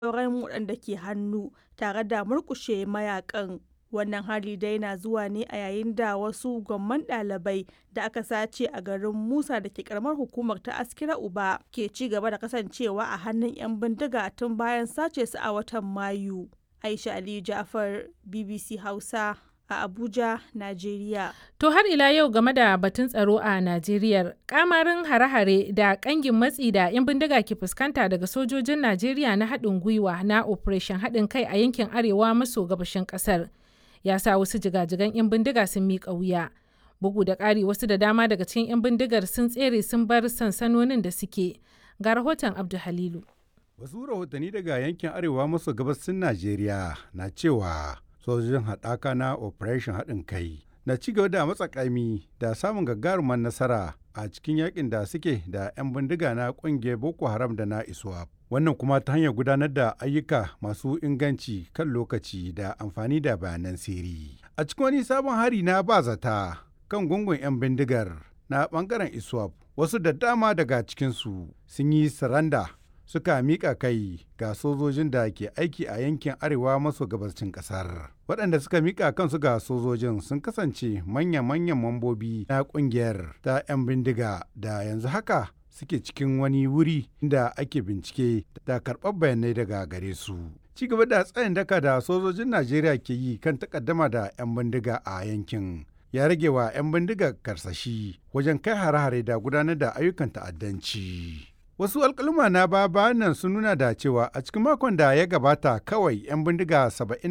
sauran waɗanda ke hannu tare da murƙushe mayakan. Wannan hari dai na zuwa ne a yayin da wasu gwamman ɗalibai da aka sace a garin Musa da ke karamar hukumar ta Askira Uba ke ci gaba da kasancewa a hannun 'yan bindiga tun bayan sace su a watan Mayu. Aisha Aliyu Ja'far, BBC Hausa a Abuja, Najeriya. To har ila yau game da batun tsaro a Najeriya, kamarin hare-hare da kangin matsi da 'yan bindiga ke fuskanta daga sojojin Najeriya na haɗin gwiwa na Operation haɗin kai a yankin arewa maso gabashin ƙasar. Ya sa wasu jigajigan 'yan bindiga sun miƙa wuya. Bugu da ƙari wasu da dama daga cikin 'yan bindigar sun tsere sun bar sansanonin da suke. Ga rahoton Abdu Halilu. Wasu rahotanni daga yankin arewa maso gabasin Najeriya na cewa sojojin haɗaka na operation haɗin kai na ci gaba da matsakami da samun gagarumar nasara a cikin yakin da suke da 'yan bindiga na ƙungiyar boko haram da na iswap wannan kuma ta hanyar gudanar da ayyuka masu inganci kan lokaci da amfani da bayanan sirri a cikin wani sabon hari na bazata kan gungun 'yan bindigar na bangaren iswap wasu da dama daga cikinsu sun yi saranda suka miƙa kai ga sojojin da ke aiki a yankin arewa maso gabashin ƙasar. Waɗanda suka miƙa kansu ga sojojin sun kasance manya-manyan mambobi na ƙungiyar ta 'yan bindiga da yanzu haka suke cikin wani wuri da ake bincike da karɓar bayanai daga gare su. Ci gaba da tsayin daka da sojojin Najeriya ke yi kan takaddama da 'yan bindiga a yankin. ya rage wa 'yan bindiga karsashi wajen kai hare-hare da gudanar da ayyukan ta'addanci. Wasu alkaluma na baba nan sun nuna da cewa a cikin makon da ya gabata kawai 'yan bindiga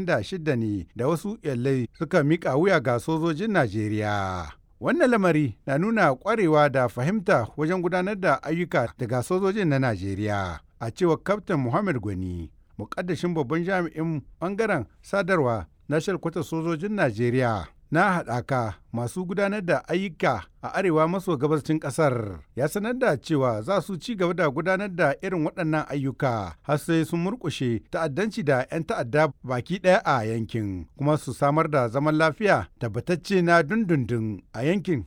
76 ne da wasu yallai suka mika wuya ga sojojin Najeriya. Wannan lamari na nuna kwarewa da fahimta wajen gudanar da ayyuka daga sojojin na Najeriya. A cewar Kaftin Muhammad Gwani, mukaddashin babban jami'in bangaren sadarwa na shalkwatar sojojin Najeriya. na haɗaka masu gudanar da ayyuka a arewa maso gabashin ƙasar ya sanar da cewa za su ci gaba da gudanar da irin waɗannan ayyuka har sai sun murƙushe ta'addanci da 'yan ta'adda baki ɗaya a yankin kuma su samar da zaman lafiya tabbatacce na dundundun a yankin